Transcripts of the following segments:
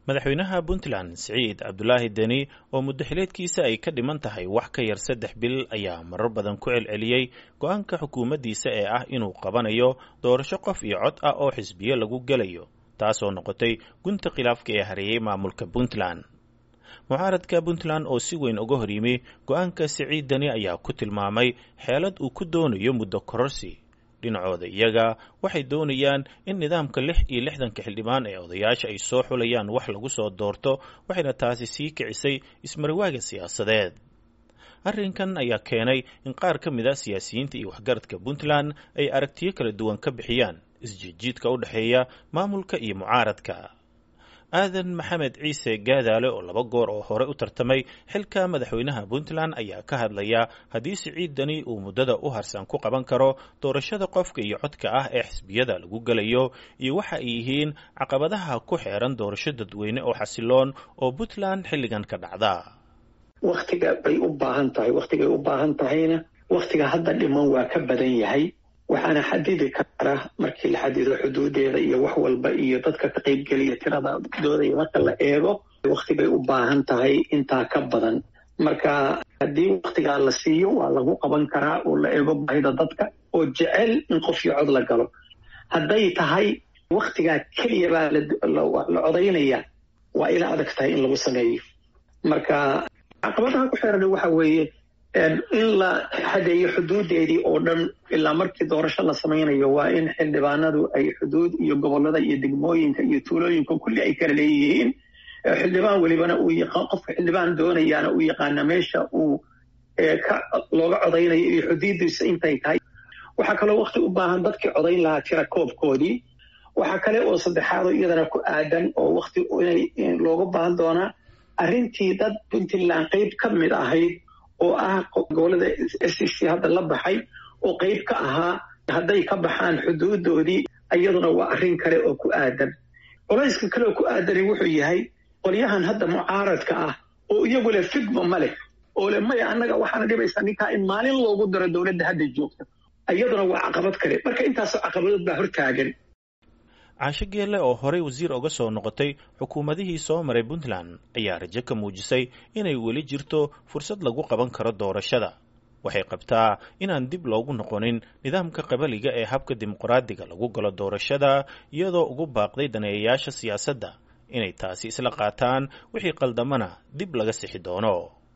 madaxweynaha puntland siciid cabdulaahi deni oo muddo xileedkiisa ay ka dhiman tahay wax ka yar saddex bil ayaa marar badan ku celceliyey go-aanka xukuumaddiisa ee ah inuu qabanayo doorasho qof iyo cod ah oo xisbiyo lagu gelayo taasoo noqotay gunta khilaafka ee hareeyey maamulka puntland mucaaradka puntland oo si weyn uga hor yimi go-aanka siciid deni ayaa ku tilmaamay xeelad uu ku doonayo muddo kororsi dhinacooda iyaga waxay doonayaan in nidaamka lix iyo lixdanka xildhibaan ee odayaasha ay soo xulayaan wax lagu soo doorto waxayna taasi sii kicisay ismarwaaga siyaasadeed arrinkan ayaa keenay in qaar ka mid a siyaasiyiinta iyo waxgaradka puntland ay aragtiyo kala duwan ka bixiyaan isjiidjiidka u dhexeeya maamulka iyo mucaaradka aadan maxamed ciise gaadaale oo laba goor oo hore u tartamay xilka madaxweynaha puntland ayaa ka hadlaya haddii siciid deni uu muddada u harsan ku qaban karo doorashada qofka iyo codka ah ee xisbiyada lagu gelayo iyo waxa ay yihiin caqabadaha ku xeeran doorasho dadweyne oo xasiloon oo puntland xilligan ka dhacda wakhtiga bay u baahan tahay wakhtigay u baahan tahayna wakhtiga hadda dhiman waa ka badan yahay waxaana xadidi kara markii la xadido xuduudeeda iyo wax walba iyo dadka ka qaybgeliya tirada doodaya marka la eego wakti bay u baahan tahay intaa ka badan marka haddii waktigaa la siiyo waa lagu qaban karaa oo la eego baahida dadka oo jecel in qof iyo cod la galo hadday tahay waktigaa keliya baa la codaynaya waa ila adag tahay in lagu sameeyo marka caqabadaha ku xeeran waxa weeye in la xadeeyo xuduudeedii oo dhan ilaa markii doorasho la samaynayo waa in xildhibaanadu ay xuduud iyo gobollada iyo degmooyinka iyo tuulooyinka kulli ay kala leeyihiin xildhibaan welibana uu yaqaan qofka xildhibaan doonayaana uu yaqaana meesha uu ka looga codaynayo iyo xuduudiisa intay tahay waxaa kaloo wakti u baahan dadkii codayn lahaa tira koobkoodii waxaa kale oo saddexaadoo iyadana ku aadan oo wakti inay looga baahan doonaa arrintii dad puntland qayb ka mid ahayd oo ah gobolada s c hadda la baxay oo qayb ka ahaa hadday ka baxaan xuduudoodii iyaduna waa arrin kale oo ku aadan colayska kale oo ku aadani wuxuu yahay qolyahan hadda mucaaradka ah oo iyagu leh figma ma leh oo leh maya annaga waxaana dhibaysaa ninkaa in maalin loogu daro dowladda hadda joogta iyaduna waa caqabad kale marka intaasoo caqabadood baa hortaagan caasho geelle oo horey wasiir uga soo noqotay xukuumadihii soo maray puntland ayaa rajo ka muujisay inay weli jirto fursad lagu qaban karo doorashada waxay qabtaa inaan dib loogu noqonin nidaamka qabaliga ee habka dimuqraadiga lagu galo doorashada iyadoo ugu baaqday daneeyayaasha siyaasadda inay taasi isla qaataan wixii qaldamana dib laga sixi doono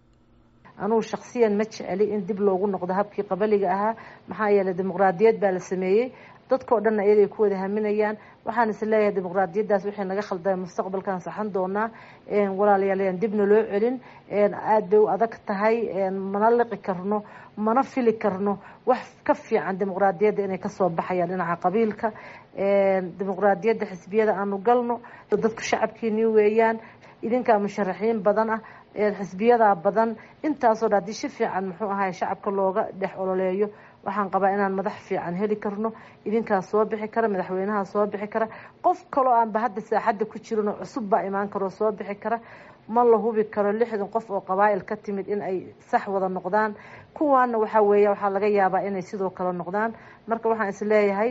anugu shaksiyan ma jeceli in dib loogu noqdo habkii qabaliga ahaa maxaa yeeley dimuqraadiyad baa la sameeyey dadkao dhanna iyagay ku wada haminayaan waxaan is leeyahay dimuqraadiyaddaas waxay naga khaldamay mustaqbalkan saxan doonaa walaalayaalayaan dibna loo celin aada bay u adag tahay mana liqi karno mana fili karno wax ka fiican dimuqraadiyadda inay kasoo baxayaan dhinaca qabiilka dimuqraadiyadda xisbiyada aanu galno dadku shacabkiini weeyaan idinkaa musharaxiin badan ah xisbiyadaa badan intaasoo dha haddii si fiican muxuu ahay shacabka looga dhex ololeeyo waxaan qabaa inaan madax fiican heli karno idinkaa soo bixi kara madaxweynaha soo bixi kara qof kaloo aanba hadda saaxadda ku jirin oo cusub baa imaan karoo soo bixi kara ma la hubi karo lixdan qof oo qabaa'il ka timid in ay sax wada noqdaan kuwaana waxaa weeya waxaa laga yaabaa inay sidoo kale noqdaan marka waxaan is leeyahay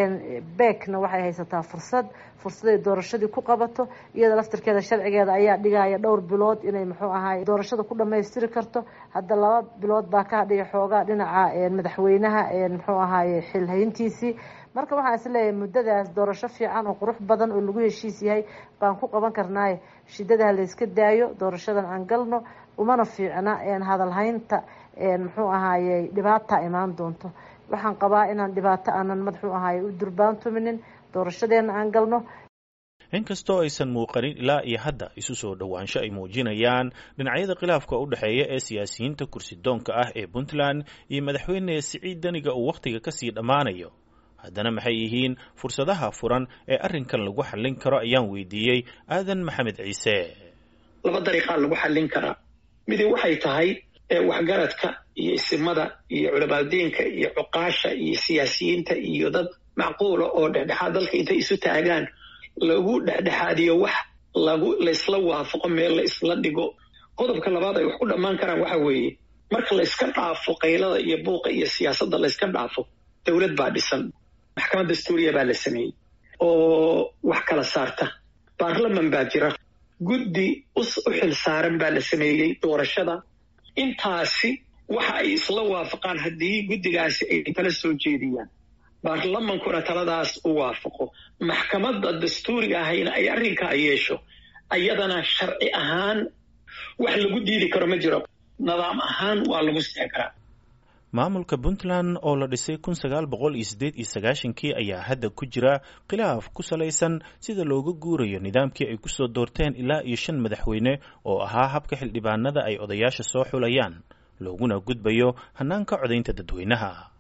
beekna waxay haysataa fursad fursaday doorashadii ku qabato iyada laftirkeeda sharcigeeda ayaa dhigaya dhowr bilood inay muxuu ahaay doorashada ku dhamaystiri karto hadda laba bilood baa ka hadhiya xoogaa dhinaca madaxweynaha muxuu ahaaye xilhayntiisii marka waxaan is leeyahay muddadaas doorasho fiican oo qurux badan oo lagu heshiis yahay baan ku qaban karnaaye shidadaha layska daayo doorashadan aan galno umana fiicna hadalhaynta muxuu ahaaye dhibaata imaan doonto waxaan qabaa inaan dhibaato aanan madaxuu ahaaye u durbaantuminin doorashadeena aan galno inkastoo aysan muuqanin ilaa iyo hadda isu soo dhowaansho ay muujinayaan dhinacyada khilaafka u dhexeeya ee siyaasiyiinta kursidoonka ah ee puntland iyo madaxweyne siciid deniga uu wakhtiga kasii dhammaanayo haddana maxay yihiin fursadaha furan ee arrinkan lagu xallin karo ayaan weydiiyey aadan maxamed ciise laba dariiqaa lagu xallin karaa midi waxay tahay waxgaradka iyo isimada iyo culamaaddeenka iyo cuqaasha iyo siyaasiyiinta iyo dad macquula oo dhexdhexaad dalka intay isu taagaan lagu dhexdhexaadiyo wax lagu laysla waafaqo meel la isla dhigo qodobka labaad ay wax ku dhammaan karaan waxa weeye marka layska dhaafo qaylada iyo buuqa iyo siyaasadda layska dhaafo dowlad baa dhisan maxkamad dastuuriya baa la sameeyey oo wax kala saarta baarlaman baa jira guddi u xil saaran baa la sameeyey doorashada intaasi waxa ay isla waafaqaan haddii guddigaasi ay tala soo jeediyaan baarlamankuna taladaas u waafaqo maxkamadda dastuuriga ahayna ay arrinkaa yeesho ayadana sharci ahaan wax lagu diidi karo ma jiro nidaam ahaan waa lagu sixi karaa maamulka puntland oo la dhisay kun sagaal boqol iyo siddeed iyo sagaashankii ayaa hadda ku jira khilaaf ku salaysan sida looga guurayo nidaamkii ay kusoo doorteen ilaa iyo shan madaxweyne oo ahaa habka xildhibaanada ay odayaasha soo xulayaan looguna gudbayo hannaanka codaynta dadweynaha